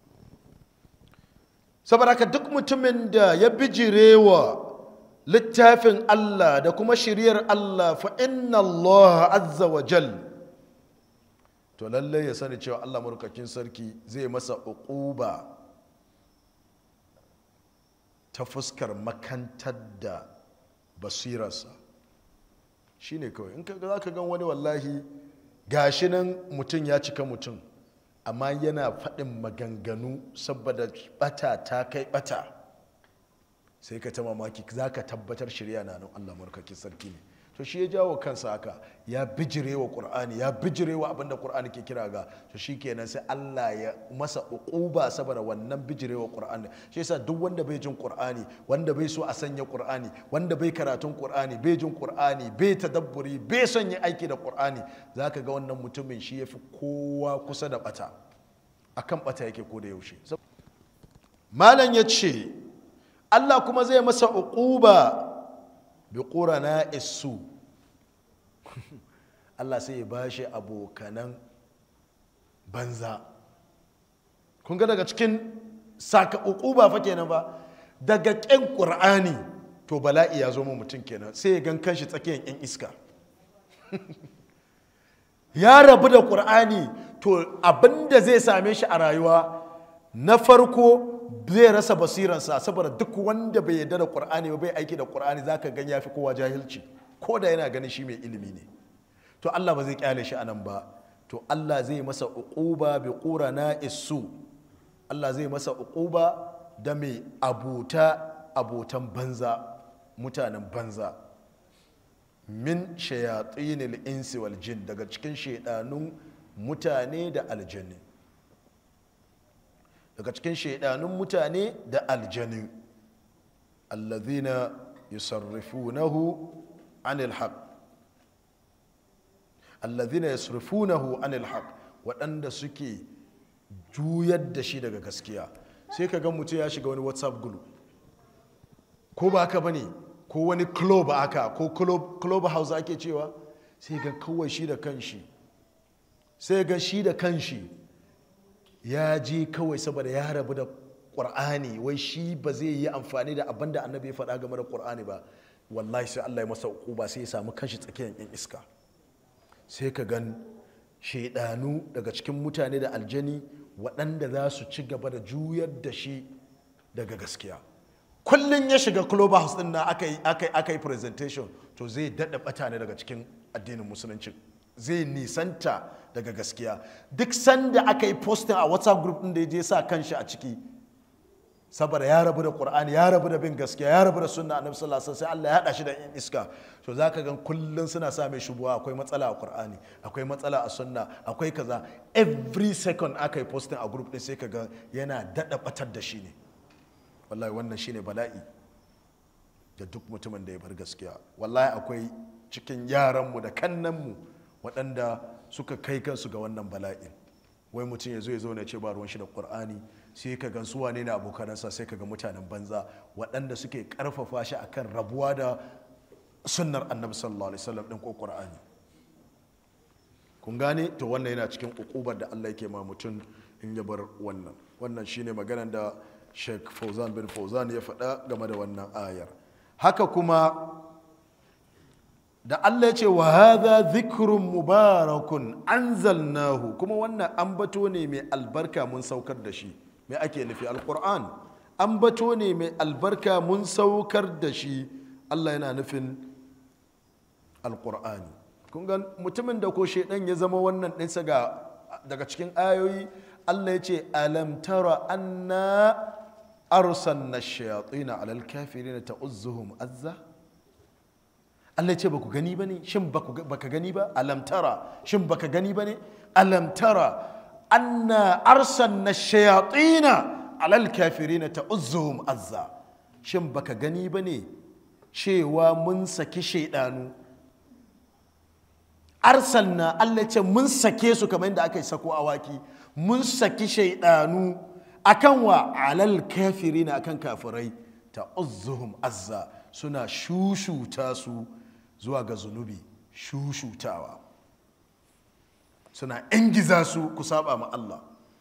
Speaker 1: saboda haka duk mutumin da ya bijirewa littafin Allah da kuma shiriyar Allah fa inna Allah azza wa jal to lallai ya sani cewa Allah murkakin sarki zai masa uquba ta fuskar makantar da basirarsa shine kawai in kaga za ka gan wani wallahi gashi nan mutum ya cika mutum amma yana faɗin maganganu saboda bata ta kai bata sai ka ta mamaki za ka tabbatar shirya na nan allah markakin sarki ne to shi ya jawo kansa haka ya bijire wa ƙur'ani ya bijire wa abinda ƙur'ani ke kira ga to shi kenan sai allah ya masa uquba saboda wannan bijire wa ƙur'ani shi yasa duk wanda bai jin ƙur'ani wanda bai so a sanya ƙur'ani wanda bai karatun ƙur'ani bai jin ƙur'ani bai tadabburi bai son yi aiki da ƙur'ani za ka ga wannan mutumin shi ya fi kowa kusa da bata akan bata yake ko da yaushe malam ya ce allah kuma zai masa uquba bi ƙurana isu Allah sai ya ba shi abokanan banza kun ga daga cikin saka ba fa kenan ba daga ƙin ƙur'ani to bala'i ya zo mu mutum kenan sai ya gan kanshi tsakiyar 'yan iska ya rabu da ƙur'ani to abinda zai same shi a rayuwa na farko zai rasa basiransa saboda duk wanda bai yarda da qur'ani ba bai aiki da qur'ani zaka gan yafi kowa jahilci ko da yana ganin shi mai ilimi ne to Allah ba zai kyale shi anan ba to Allah zai masa uquba bi qurana isu Allah zai masa uquba da mai abuta abotan banza mutanen banza min shayatinil insi wal jin daga cikin shaidanun mutane da aljanni daga cikin shaidanun mutane da aljanu allazina yusarrifunahu anil haq allazina yusarrifunahu anil haq waɗanda suke juyar da shi daga gaskiya sai ka ga mutum ya shiga wani whatsapp group ko ba haka bane ko wani club aka ko club house ake cewa sai ga kawai shi da kanshi sai ga shi da kanshi ya je kawai saboda ya rabu da ƙur'ani wai shi ba zai yi amfani da abin da annabi ya faɗa game da ƙur'ani ba wallahi sai Allah ya masa ba sai ya samu kanshi tsakiyar yan iska sai ka gan shaidanu daga cikin mutane da aljani waɗanda za su ci gaba da juyar da shi daga gaskiya kullum ya shiga club house din na aka yi presentation to zai daɗa ɓata ne daga cikin addinin musulunci zai nisanta daga gaskiya duk sanda aka yi posting a whatsapp group din da ya je sa kanshi a ciki saboda ya rabu da qur'ani ya rabu da bin gaskiya ya rabu da sunna annabi sallallahu alaihi wasallam sai Allah ya hada shi da in iska to zaka ga kullun suna sa mai shubuwa akwai matsala a qur'ani akwai matsala a sunna akwai kaza every second aka yi posting a group din sai ka ga yana dada batar da shi ne wallahi wannan shine bala'i da duk mutumin da ya bar gaskiya wallahi akwai cikin yaranmu da kannanmu waɗanda suka kai kansu ga wannan bala'in wai mutum ya zo ya zauna ce ba ruwan shi da ƙur'ani sai ka gan su wane ne abokanansa sai ka ga mutanen banza waɗanda suke ƙarfafa shi akan rabuwa da sunnar annabi sallallahu alaihi wasallam ɗin ko ƙur'ani kun gane to wannan yana cikin ukubar da Allah yake ma mutum in ya bar wannan wannan shine maganar da Sheikh Fauzan bin Fauzan ya faɗa game da wannan ayar haka kuma da Allah ya ce wa hadha dhikrun mubarakun anzalnahu kuma wannan ambato ne mai albarka mun saukar da shi me ake nufi alquran ambato ne mai albarka mun saukar da shi Allah yana nufin alqur'ani kun ga mutumin da ko shedan ya zama wannan ɗinsa ga daga cikin ayoyi Allah ya ce alam tara anna arsalna shayatina alal kafirin ta'uzzuhum azza Allah ya ce baku gani bane shin baka gani ba alam tara shin baka gani bane alam tara anna arsalna shayatina alal kafirin ta'uzzuhum azza shin baka gani bane cewa mun saki shaidanu arsalna Allah ce mun sake su kamar yadda aka yi sako awaki mun saki shaidanu akan wa alal kafirina akan kafirai ta uzzuhum azza suna shushuta su zuwa ga zunubi shushutawa suna ingiza su ku saba ma Allah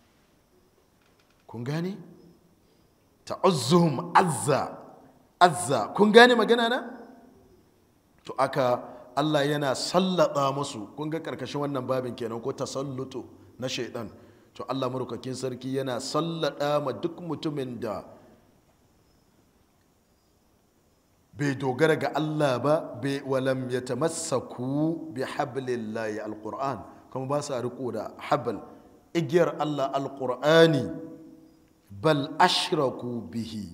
Speaker 1: kun gane ta uzzuhum azza azza kun gane magana na to aka Allah yana sallada musu kun ga karkashin wannan babin kenan ko tasallutu na shaidan to Allah marukakin sarki yana sallada ma duk mutumin da bai dogara ga Allah ba bai walam ya tamassaku bi hablillahi alquran kuma ba sa riko da habl igiyar Allah alqur'ani bal ashraku bihi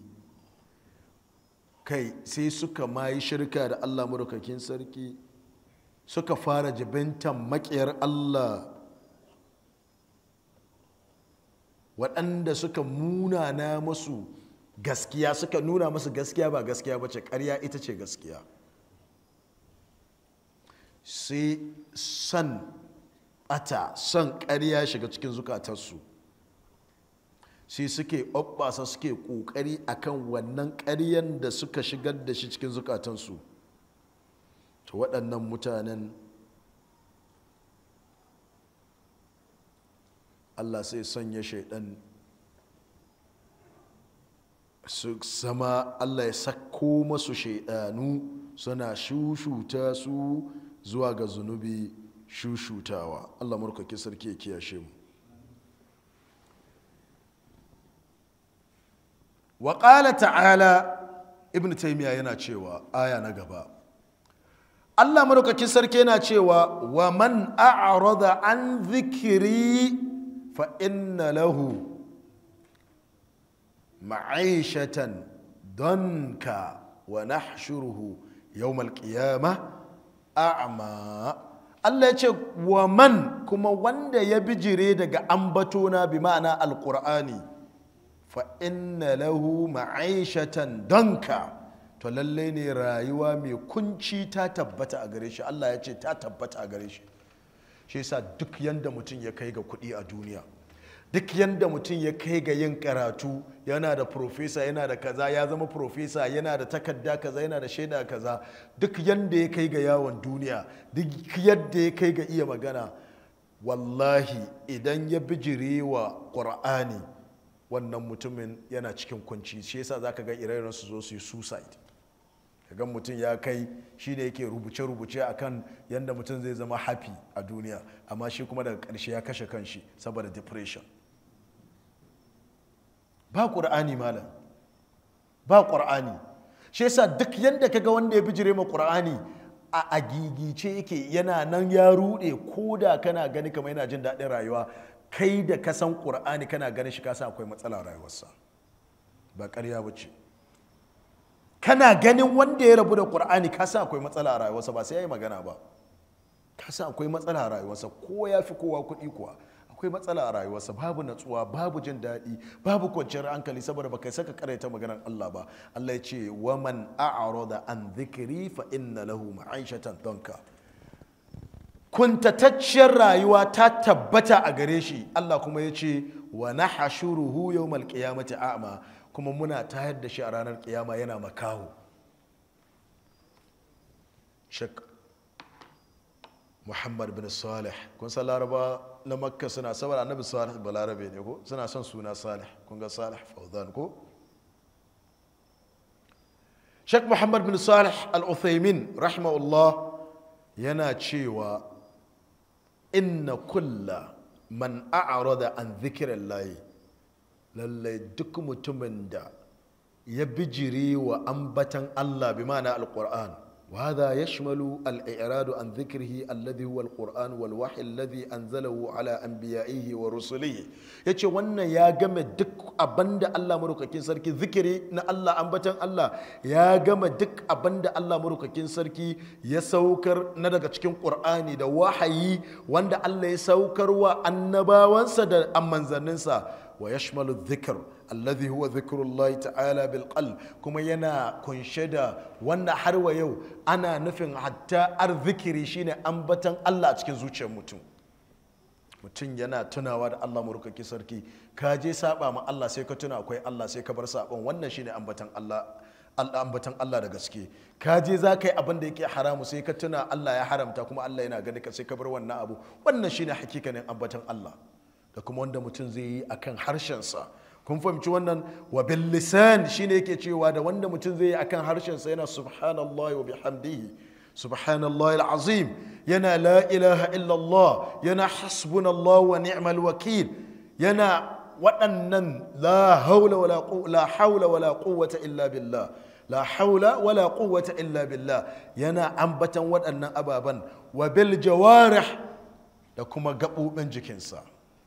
Speaker 1: kai sai suka mayi shirka da Allah marukakin sarki suka fara jibintan makiyar Allah waɗanda suka munana masu gaskiya suka nuna masu gaskiya ba gaskiya ba ce ƙarya ita ce gaskiya sai son ɓata son ƙarya shiga cikin zukatarsu sai suke ɓaɓɓasa suke ƙoƙari akan wannan ƙaryan da suka shigar da shi cikin zukatansu to waɗannan mutanen allah sai sanya shaidan su zama allah ya sako masu shaidanu suna shushuta su zuwa ga zunubi shushutawa allah murkaki sarki ya kiyashe mu wa ta'ala ibn taimiyya yana cewa aya na gaba allah maraukakin sarki yana cewa wa man a'rada an zikiri fa inna lahu ma'aishatan donka wa nahshuruhu yawmal qiyamah a'ma Allah ya ce wa man kuma wanda ya bijire daga ambatona bi ma'ana alqur'ani fa inna lahu ma'aishatan donka to lalle ne rayuwa mai kunci ta tabbata a gare shi Allah ya ce ta tabbata a gare shi shi yasa duk yanda mutum ya kai ga kuɗi a duniya duk yanda mutum ya kai ga yin karatu yana da profesa yana da kaza ya zama profesa yana da takarda kaza yana da shaida kaza duk yanda ya kai ga yawon duniya duk yadda ya kai ga iya magana wallahi idan ya bijire wa ƙur'ani wannan mutumin yana cikin kunci shi yasa za ka ga ire su zo su yi suicide kaga mutum ya kai shi ne yake rubuce-rubuce a kan yadda mutum zai zama happy a duniya amma shi kuma daga ƙarshe ya kashe kanshi saboda depression ba ƙur'ani malam ba ƙur'ani shi yasa duk yadda kaga wanda ya bijire ma ƙur'ani a agigice yake yana nan ya ruɗe ko da kana gani kamar yana jin daɗin rayuwa kai da ka san ƙur'ani kana ganin shi kasa akwai matsala rayuwarsa ba ƙarya ba ce kana ganin wanda ya rabu da ƙur'ani kasa akwai matsala a rayuwarsa ba sai ya yi magana ba kasa akwai matsala a rayuwarsa ko ya fi kowa kuɗi kuwa akwai matsala a rayuwarsa babu natsuwa babu jin daɗi babu kwanciyar hankali saboda baka saka karaita maganar Allah ba Allah ya ce wa man a'rada an dhikri fa inna lahu ma'ishatan danka kuntatacciyar rayuwa ta tabbata a gare shi Allah kuma ya ce wa nahshuruhu yawmal qiyamati a'ma kuma muna tayar da shi a ranar kiyama yana makaho shek muhammad bin salih kun san laraba na makka suna saboda annabi salih balarabe ne ko suna son suna salih kun ga salih fauzan ko shek muhammad bin salih al-uthaymin rahimahullah yana cewa inna kulla man a'rada an zikirin layi lallai duk mutumin da ya bijiri wa ambatan allah bi ma'ana al-qur'an وهذا يشمل الإعراض عن ذكره الذي هو القرآن والوحي الذي أنزله على أنبيائه ورسله yace wannan ya game duk abinda Allah marukakin sarki zikiri na Allah ambatan Allah ya game duk abinda Allah marukakin sarki ya saukar na daga cikin Qur'ani da wahayi wanda Allah ya saukar wa annabawansa da manzanninsa wa yashmalu dhikr alladhi huwa dhikrullahi ta'ala bil qalb kuma yana kunshe da wannan har wa yau ana nufin hatta arzikiri shine ambatan Allah a cikin zuciyar mutum mutum yana tunawa da Allah murkaki sarki ka je saba ma Allah sai ka tuna akwai Allah sai ka bar sabon wannan shine ambatan Allah ambatan Allah da gaske ka je za ka yi abin da yake haramu sai ka tuna Allah ya haramta kuma Allah yana gani ka sai ka bar wannan abu wannan shine hakikanin ambatan Allah da kuma wanda mutum zai yi akan harshensa kun fahimci wannan wa bil lisan shine yake cewa da wanda mutum zai yi akan harshensa yana subhanallahi wa bihamdihi subhanallahi alazim yana la ilaha illallah yana hasbunallahu wa ni'mal wakil yana waɗannan la haula wala la haula wala quwwata illa billah la haula wala quwwata illa billah yana ambatan waɗannan ababan wa bil jawarih da kuma gaɓoɓin jikinsa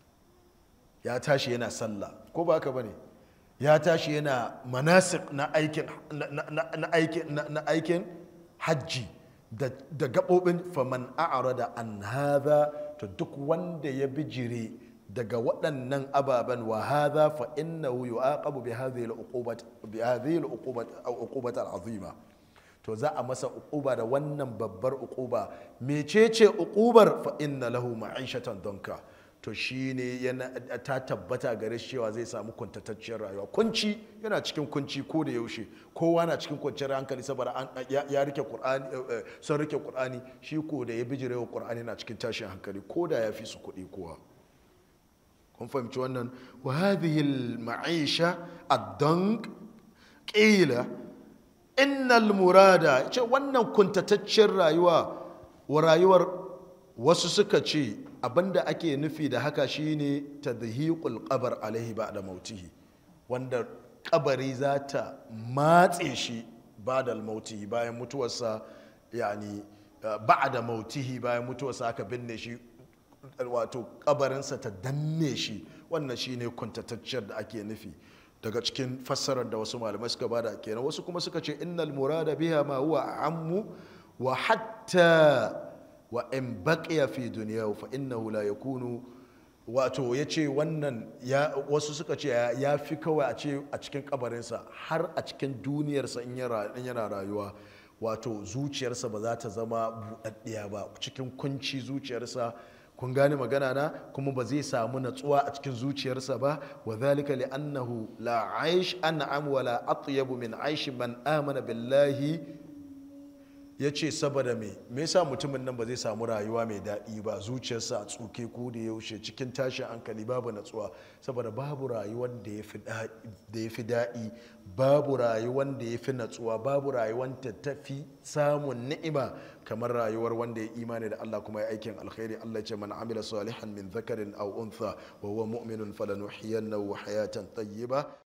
Speaker 1: ya tashi yana sallah ko ba haka bane ya tashi yana manasik na aikin na aikin na aikin hajji da da gabobin faman a'rada an hadha to duk wanda ya bijire daga waɗannan ababen wa hadha fa innahu yu'aqabu bi hadhihi al-uqubat bi hadhihi al-uqubat uqubat al-azima to za a masa uquba da wannan babbar uquba mecece uqubar fa inna lahu ma'ishatan donka to shi ne ta tabbata gare shi cewa zai samu kuntatacciyar rayuwa kunci yana cikin kunci ko da yaushe kowa na cikin kwanciyar hankali saboda ya rike qur'ani sun rike qur'ani shi ko da ya bijire wa qur'ani na cikin tashin hankali ko da ya fi su kuɗi kowa kun fahimci wannan wa hadhihi al ma'isha ad-dank qila innal murada ce wannan kuntatacciyar rayuwa wa rayuwar wasu suka ce abinda ake nufi da haka shine tadhiqul qabr alaihi ba'da mautihi wanda kabari za ta matse shi ba'da mautihi bayan mutuwarsa yani ba'da mautihi bayan mutuwarsa aka binne shi wato kabarinsa ta danne shi wannan shine kuntatacciyar da ake nufi daga cikin fassarar da wasu malamai suka bada kenan wasu kuma suka ce innal murada biha ma huwa ammu wa hatta wa in baqiya fi duniya fa innahu la yakunu wato yace wannan ya wasu suka ce ya fi kawai a ce a cikin kabarinsa har a cikin duniyarsa in yana rayuwa wato zuciyarsa ba za ta zama buɗaɗɗiya ba cikin kunci zuciyarsa kun gane magana na kuma ba zai samu natsuwa a cikin zuciyarsa ba wa zalika li annahu la aish an'am wa la atyabu min aish man amana billahi ya ce saboda me me yasa mutumin nan ba zai samu rayuwa mai daɗi ba zuciyarsa a tsuke ko da yaushe cikin tashin hankali babu natsuwa saboda babu rayuwar da ya fi daɗi babu rayuwar da ya fi natsuwa babu rayuwar ta tafi samun ni'ima kamar rayuwar wanda ya imani da Allah kuma ya aikin alkhairi Allah ya ce man amila salihan min zakarin aw untha wa huwa mu'minun falanuhyiyannahu hayatan tayyiba